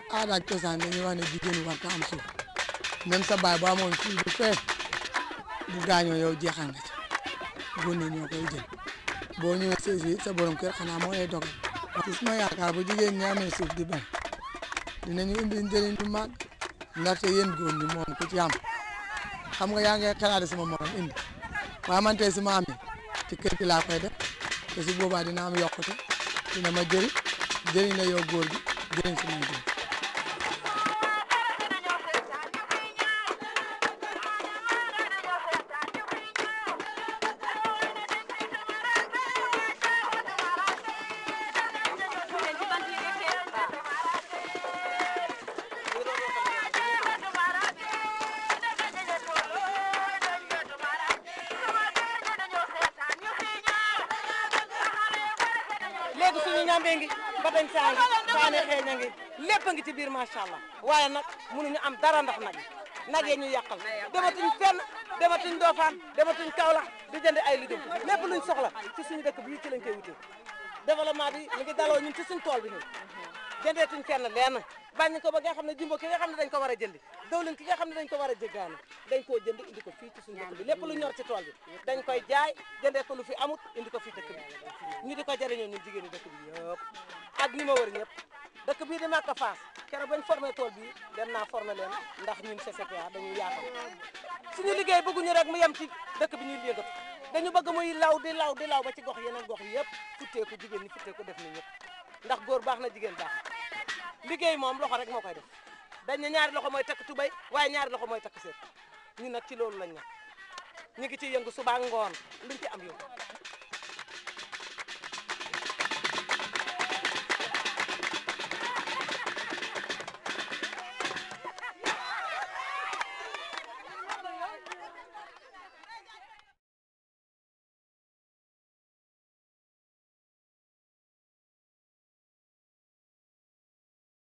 aada ak cosaan dañuy wax ne jigéen war ta am suuf même sa baay bu amoon fii bu fee bu gaañoo yow jeexal nga ci góor ñi ñoo koy jël boo ñëwee séesi sa borom kër xanaa moo lay dogal ci suma yaakaar bu jigéen ñi amee suuf di bay dinañu indi njëriñ lu mag ndaxte yéen góor ñi moom ku ci am xam nga yaa ngi xalaat sama morom indi waaye man tey su ma amee ci kër gi laa koy def te su boobaa dina am yokkute dina ma jëriñ jëriñ la yow góor gi jëriñ si man jëriñ léegi suñu ñambee ngi mbatañ saa ngi saane xeeña ngi lépp a ngi ci biir macha allah waaye nag mënuñu am dara ndax nag yi nag yee ñu yàqal dematuñ fenn dematuñ Ndofane dematuñ Kaolack di jënd ay lijum lépp luñ soxla ci suñu dëkk bii ci lañ koy wutee développement bi mi ngi daloo ñun ci suñ tool bi ñun jëndeetuñ fenn lenn bàññi ko ba nga xam ne jumbo ki nga xam ne dañ ko war a jëndi dawlin ki nga xam ne dañ ko war a jéggaani dañ koo jënd indi ko fii ci suñu dëkk bi lépp lu ñor ci tool bi dañ koy jaay jëndee ko lu fi amut indi ko fii dëkk bi ñu di ko jëriñoo ñun jigéen ñi dëkk bi yëpp ak ñi ma wër ñëpp dëkk bii di Maka Fass keroog bañ formé tool bii dem naa formé leen ndax ñun CCPA dañuy yaatal suñu liggéey bëgguñu rek mu yem ci dëkk bi ñuy yëngatu dañu bëgg muy law di law di law ba ci gox yeneen gox yi yëpp futteeku jigéen ñi futteeku def ni ñëpp ndax góor baax na jigéen baax na liggéey moom loxo rek moo koy def dañ ne ñaari loxo mooy takk tubay waaye ñaari loxo mooy takk seet ñun nag ci loolu lañ ne ñu ngi ciy yëngu suba ak ngoon luñ ci am yëngu